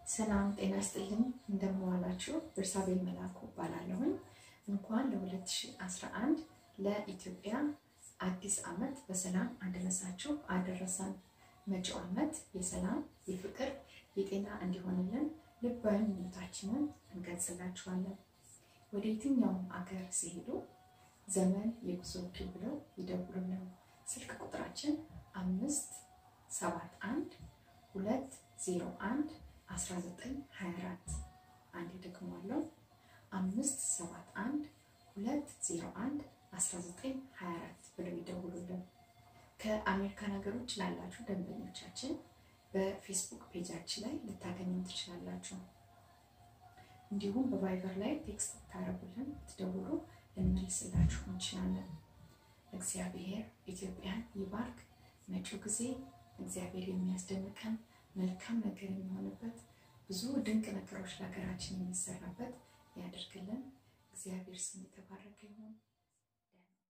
ሰላም ጤና ይስጥልኝ። እንደምዋላችሁ ቤርሳቤል መላኩ እባላለሁኝ። እንኳን ለ2011 ለኢትዮጵያ አዲስ ዓመት በሰላም አደረሳችሁ አደረሰን። መጪው ዓመት የሰላም የፍቅር፣ የጤና እንዲሆንልን ልባዊ ምኞታችንን እንገልጽላችኋለን። ወደ የትኛውም አገር ሲሄዱ ዘመን የጉዞ ወኪል ብለው ይደውሉልን። ስልክ ቁጥራችን አምስት ሰባት አንድ ሁለት ዜሮ አንድ 1924 አንድ ደግሞአለው አምስት ሰባት አንድ ሁለት ዜሮ አንድ 1924 ብለው ይደውሉልን። ከአሜሪካን ሀገሮች ላላችሁ ደንበኞቻችን በፌስቡክ ፔጃችን ላይ ልታገኙ ትችላላችሁ። እንዲሁም በቫይበር ላይ ቴክስት ብታደርጉልን ብትደውሉ ልንመልስላችሁ እንችላለን። እግዚአብሔር ኢትዮጵያን ይባርክ። መጪው ጊዜ እግዚአብሔር የሚያስደንቀን መልካም ነገር የሚሆንበት ብዙ ድንቅ ነገሮች ለሀገራችን የሚሰራበት ያደርግልን። እግዚአብሔር ስም የተባረከ ይሁን።